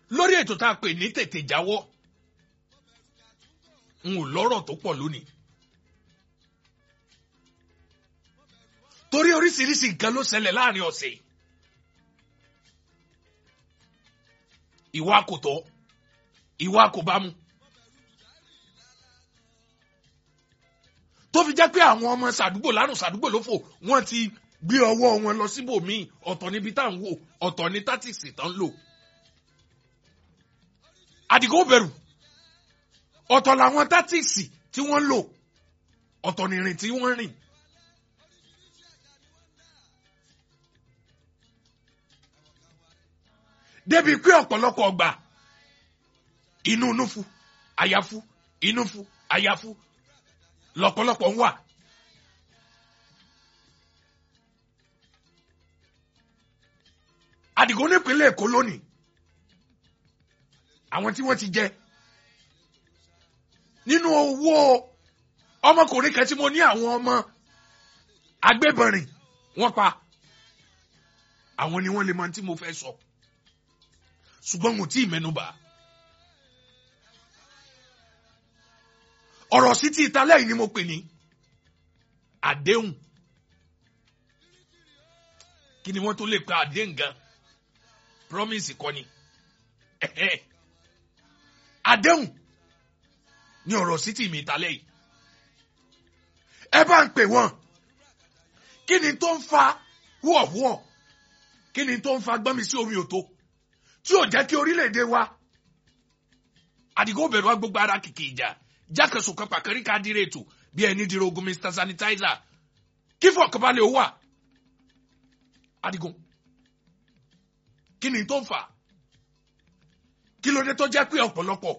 lórí ètò tá a pè ní tètè jáwọ́ n ò lọ́rọ̀ tó pọ̀ lónìí torí oríṣiríṣi nǹkan ló ṣẹlẹ̀ láàrin ọ̀sẹ̀ yìí ìwà kò tọ́ ìwà kò bá mu tó fi jẹ́ pé àwọn ọmọ sàdúgbò lárùn sàdúgbò ló fò wọ́n ti gbé ọwọ́ wọn lọ síbòmíì ọ̀tọ̀ níbi tá à ń wò ọ̀tọ̀ ní tátìsì tán ń lò àdìgún bẹ̀rù ọ̀tọ̀ làwọn tátìsì tí wọ́n lò ọ̀tọ̀ nìrìn tí wọ́n rìn. débi pé ọ̀pọ̀lọpọ̀ ọgbà inú núfu àyàfu inúfu àyàfu lọ́pọ̀lọpọ̀ ń wà. Àdìgún nípínlẹ̀ Èkó lónìí àwọn tí wọ́n ti jẹ nínú owó ọmọkùnrin kan tí mo ní àwọn ọmọ agbébọnrin wọ́n pa àwọn ni wọ́n lè mọ tí mo fẹ́ sọ ṣùgbọ́n mo tí ì mẹ́nubà ọ̀rọ̀ sí ti ìtàlẹ́ yìí ni mo pè ní àdéhùn kí ni wọ́n tó lè pe àdéhùn gan promise kọ́ ni àdéhùn ní ọ̀rọ̀ sí ti mi ìtàlẹ́ yìí ẹ bá ń pè wọ́n kí ni tó ń fa wúọ̀wúọ̀ kí ni tó ń fa gbọ́nmi sí omi òtó tí ò jẹ́ kí orílẹ̀-èdè wa àdìgún bẹ̀rù wa gbogbo ara kìkì ìjà jákèsò kan pàkẹ́rì ká dire ètò bí ẹni dire ogun mr sanitizer kí fọkànbalẹ̀ ó wà àdìgún kí ni tó ń fà kí ló dé tó jẹ́ pé ọ̀pọ̀lọpọ̀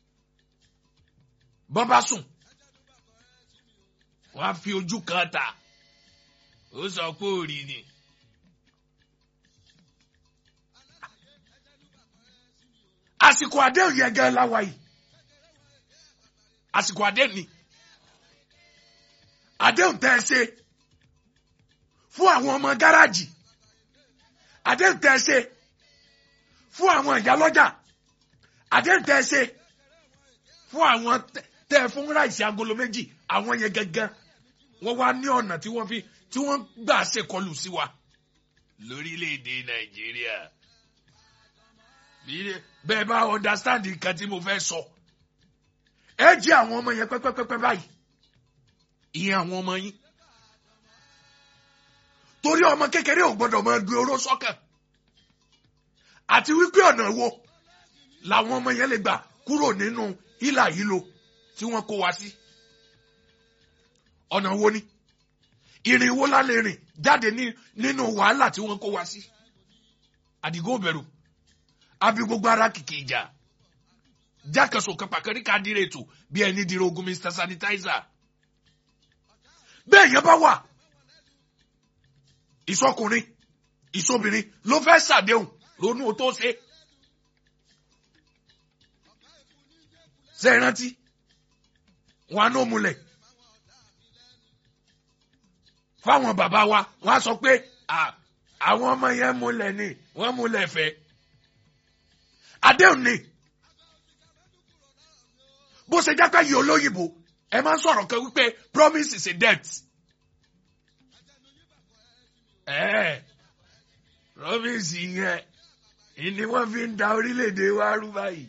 bọ́n bá sùn wọ́n á fi ojú kan ta ó sọ pé òrì ni. àsìkò àdéhùn yẹn gan láwa yìí àsìkò àdéhùn ni àdéhùn tẹ́ ẹ ṣe fún àwọn ọmọ gáràjì àdéhùn tẹ́ ẹ ṣe fún àwọn ìyálọ́jà àdéhùn tẹ́ ẹ ṣe fún àwọn tẹ́ ẹ fún ráìsì agolo méjì àwọn yẹn gangan wọ́n wá ní ọ̀nà tí wọ́n fi tí wọ́n gbà ṣèkọlù sí wa lórílẹ̀‐èdè nàìjíríà bẹ́ẹ̀ bá understand nǹkan tí mo fẹ́ sọ ẹ jí àwọn ọmọ yẹn pẹ́pẹ́pẹ́pẹ́ báyìí ìyẹn àwọn ọmọ yín torí ọmọ kékeré ò gbọdọ̀ máa gbé oró sọ́kàn àti wípé ọ̀nà wo làwọn ọmọ yẹn lè gbà kúrò nínú ìlà yìí lo tí wọ́n kó wa sí ọ̀nà wo ni ìrìn wo la lè rìn jáde nínú wàhálà tí wọ́n kó wa sí àdìgún bẹ̀rù àbí gbogbo ara kìkì ìjà jákèsò kan pàkẹ́rì ká dire ètò bí ẹni dire ogun mr sanitizer bẹ́ẹ̀ yẹn bá wà ìsọkùnrin ìsọbìnrin ló fẹ́ ṣàdéhùn lónú o tó ṣe ṣe é rántí wọn á ní òmùlẹ̀ fáwọn bàbá wa wọn á sọ pé àwọn ọmọ yẹn múlẹ̀ ni wọ́n múlẹ̀ fẹ́ àdéhùn ni bó ṣe jẹ́ pé yìí olóyìnbó ẹ máa ń sọ̀rọ̀ kan wípé promise is a debt. ẹ promise yẹn ni wọ́n fi ń da orílẹ̀-èdè wa rú báyìí.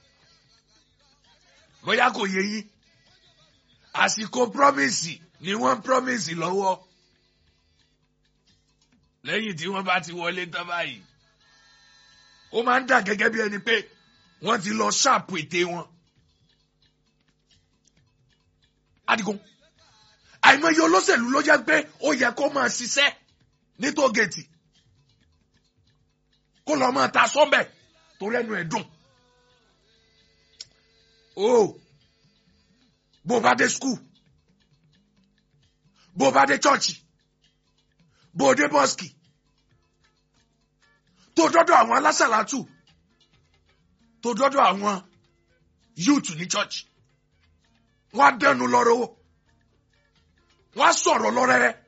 bóyá kò yé yín àsìkò promise ni wọ́n promise lọ́wọ́ lẹ́yìn tí wọ́n bá ti wọlé tán báyìí ó máa ń dà gẹ́gẹ́ bí ẹni pé wọ́n ti lọ ṣáàpù ète wọn. Adigun àìmọye olóṣèlú ló jẹ́ pé ó yẹ kó máa ṣiṣẹ́ ní tóògèètì kó lọ máa ta sọ́bẹ̀ tó rẹ́nu ẹ̀ dùn. o bó bá dé skul bó bá dé chọ́ọ̀chì bó dé bọ́ọ̀sì tó dọ́dọ̀ àwọn alásàlátù tó dọ́dọ̀ àwọn yúùtù ní chọ́ọ̀chì wọ́n á dẹnu lọ́rọ́ wọ́n á sọ̀rọ̀ lọ́rẹ́rẹ́